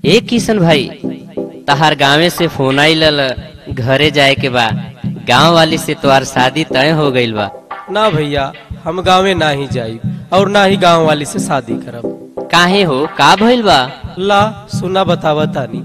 ए किशन भाई तहार गांवे से फोन आइल घरे जाए के बा गांव वाली से तोहार शादी तय हो गइल बा ना भैया हम गाँवे ना ही जाई और ना ही गाँव वाली से शादी करब काहे हो का भइल बा ला सुना बतावा तानी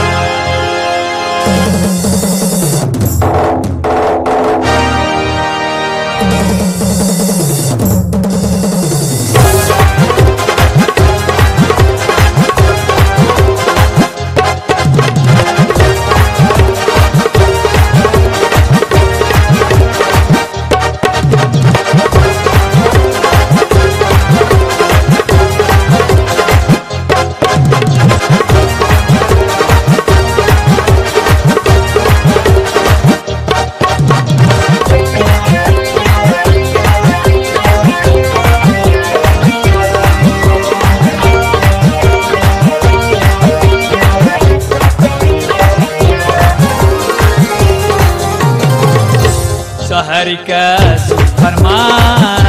शहर का सुफरमान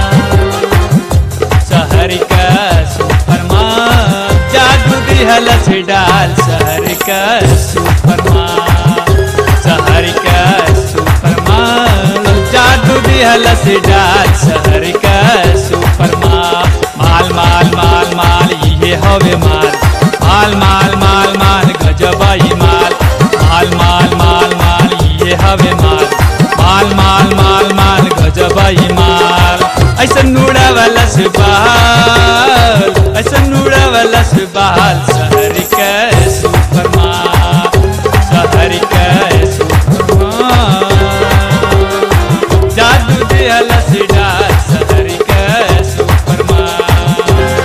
शहर का सुफरमान जादू दिहल से डाल शहर का सुफरमान शहर का सुफरमान जादू दिहल से डाल शहर का सुफरमान माल माल माल माल ये हवे माल माल माल माल माल गजबाई माल माल माल माल माल ये हवे माल माल माल माल माल गजबाई माल ऐसा नूड़ा वाला से बहाल ऐसा नूड़ा वाला से बहाल शहर के सुपर माल शहर के सुपर माल जादू दिहला से डाल शहर के सुपर माल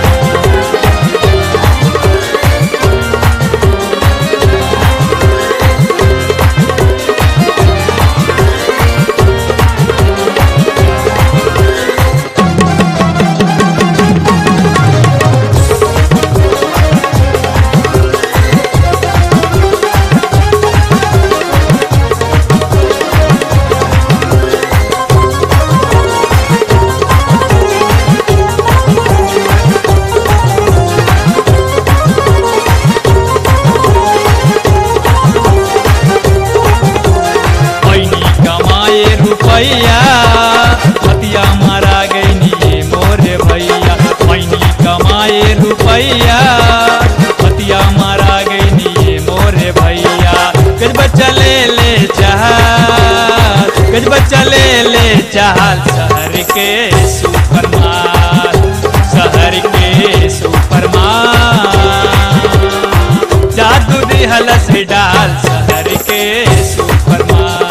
पैनी कमाए रुपैया हतिया मारा गई ये मोरे भैया पैनी कमाए रुपैया हतिया मारा गई ये मोरे भैया गज बच्चा ले ले चाहल गज बच्चा ले ले चाहल शहर के सुपर माल शहर के सुपर माल जादू दिहल से डाल शहर के सुपर माल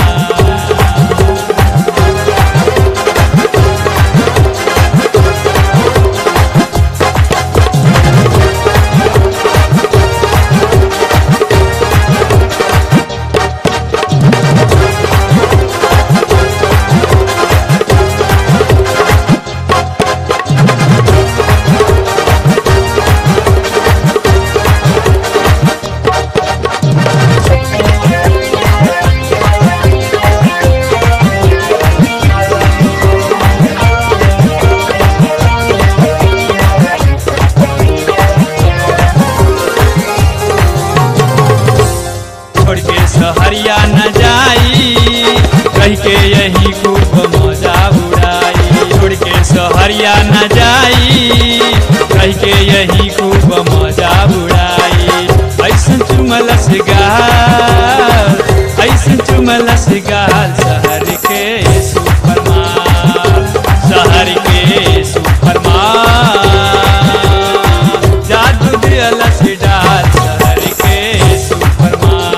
छोड़ के सहरिया न जाई कह के यही खूब मजा उड़ाई छोड़ के सहरिया न जाई कह के यही खूब मजा उड़ाई ऐसन चुमल से गाल ऐसन चुमल से गाल शहर के सुपर माल शहर के सुपर माल जादू दियल से डाल शहर के सुपर माल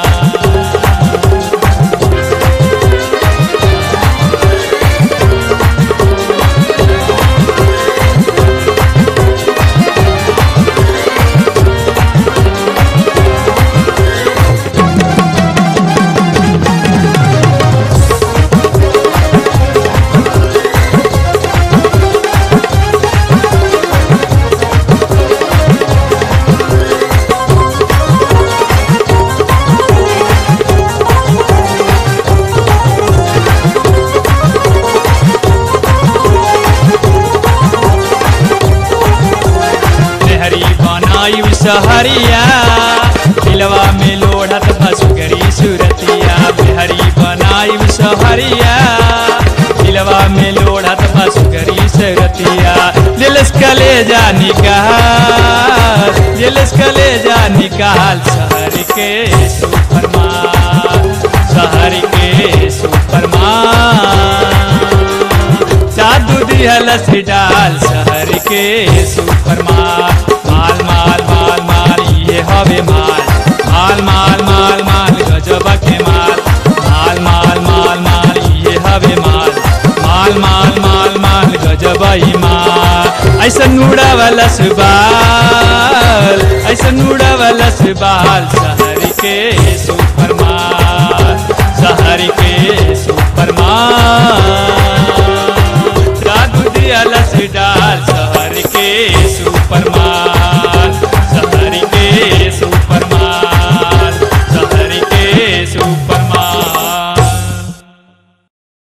सहरिया दिलवा में लोढ़त बसुगरी सुरतिया बिहरी बनाई सहरिया दिलवा में लोढ़त बसुगरी सुरतिया दिलस कलेजा निकाल दिलस कलेजा निकाल शहर के सुपरमान शहर के सुपरमान जादू दिहलस डाल शहर के सुपरमान माल माल माल माल ये हवे माल माल माल माल माल गजब के माल माल माल माल माल ये हवे माल माल माल माल माल गजब ही माल ऐसा नूड़ा वाला सुबाल ऐसा नूड़ा वाला सुबाल शहर के सुपरमान